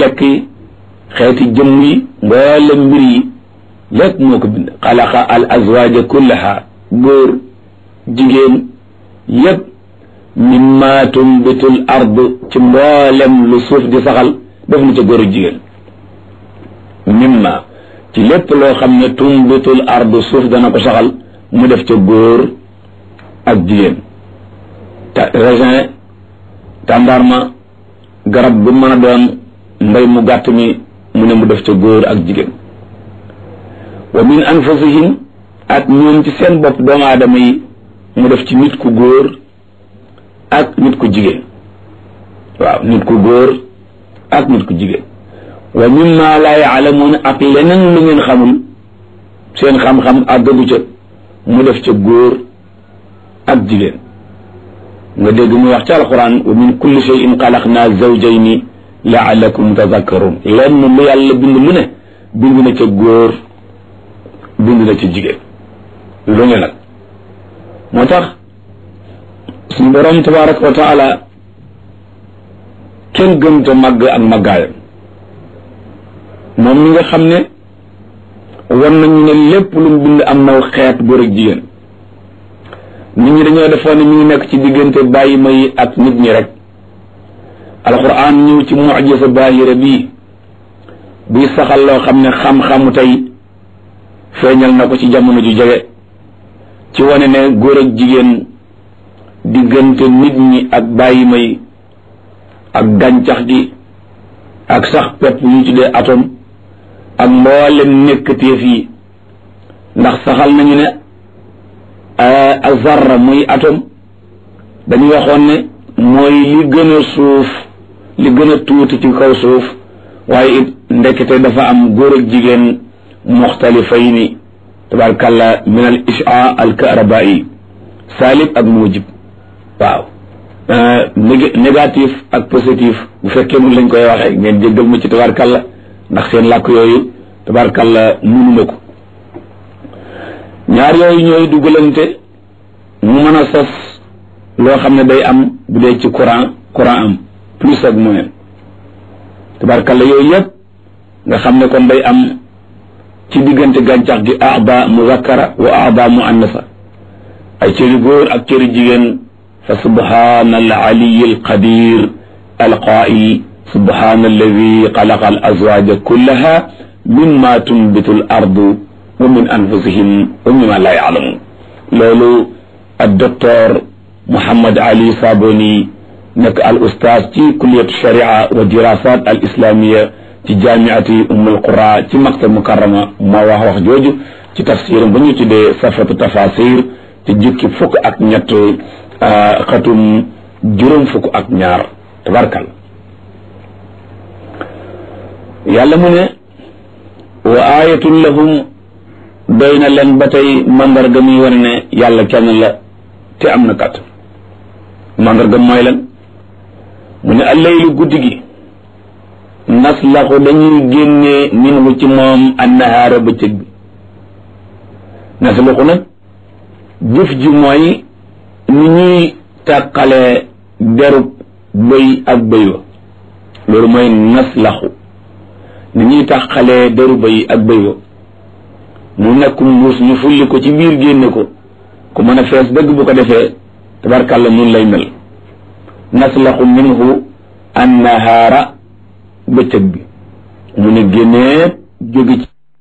lekk yi xeeti jëmm yi mboolem mbir yi lépp moo ko bind xalaqa al azwaja kullaha góor jigéen yépp mimma tumbitul ard ci mboolem lu suuf di saxal def na ca góor ak jigéen mimma ci lépp loo xam ne tumbitul ard suuf dana ko saxal mu def ca góor ak jigéen ta raisin tàndarma garab bu mën a doon mbay mu gàtt mi mu ne mu def ca góor ak jigéen wa min anfusihim ak ñoom ci seen bopp doomu aadama yi mu def ci nit ku góor ak nit ku jigéen waaw nit ku góor ak nit ku jigéen wa mimma laa yaalamuun ak leneen lu ngeen xamul seen xam-xam àggagu ca mu def ca góor ak jigéen nga dégg muy wax ci alquran wa min kulli shay'in xalaqnaa zawjayni laalakum tadakkarun lenn lu yàlla bind lu ne bind na ca góor bind na ca jigéen lu ne nag moo tax suñu borom tabaraka wa taala kenn gën te màgg ak màggaayam moom mi nga xam ne war nañu ne lépp lu mu bind am naw xeet góor ak jigéen nit ñi dañoo defoon ne mi ngi nekk ci diggante bàyyi may ak nit ñi rek alquran ñëw ci mujisa baahira bii buy saxal loo xam ne xam-xamu tey feeñal na ko ci jamono ju jege ci wane ne góor ak jigéen diggante nit ñi ak bàyyi may ak gàncax gi ak sax pepp yu tuddee atome ak mboolem nekkateef yi ndax saxal nañu ne zarra muy atome dañu waxoon ne mooy li gën a suuf li gën a tuuti ci kaw suuf waaye it ndekete dafa am góor ak jigéen muxtalifayni tabarkalla min al isha al karabai salib ak mujib waaw négatif ak positif bu fekkee mun lañ koy waxee ngeen jéggal ma ci tabarkalla ndax seen làkk yooyu tabarkalla munuma ko ñaar yooyu ñooy dugalante mu mën a sos loo xam ne day am bu dee ci courant courant am plus ak moyen tabarkalla yooyu yëpp nga xam ne kon day am ci diggante gàncax gi aada muzakkara wa aada muannasa ay cëri góor ak cëri jigéen fa subhana al aliyi al qadir al qail subhana alladi xalaqa al azwaja kullaha mimma tunbitu al ardu wa min anfusihim wa mimma la yaalamun loolu ak docteur Mouhammad Ali Saboni nekk al ustaaz ci kulliyatu sharia wa dirasat al islamiya ci jaamiati ummul qura ci maktab mukarrama moo wax wax jooju ci tafsiram ba ñu tuddee safatu tafasir ci jukki fukk ak ñett xatum juróom fukk ak ñaar tabarkal yàlla mu ne wa ayatun lahum doy na leen ba tey mandarga muy wane ne yàlla kenn la te am na kat mandarga mooy lan mu ne allaylu guddi gi naslaxu dañuy génnee minhu ci moom annahaara bëccëg bi naslaxu nag jëf ji mooy ni ñuy tàqalee derub bëy ak bëy wa loolu mooy naslaxu ni ñuy tàqalee deru bëy ak bëy wa mu nekkum mbuus ñu fulli ko ci biir génne ko ku mën a fees dëgg bu ko defee tabarkàlla mun lay mel naslaxu minhu annahaara bëccëg bi mu ne génnee jóge ci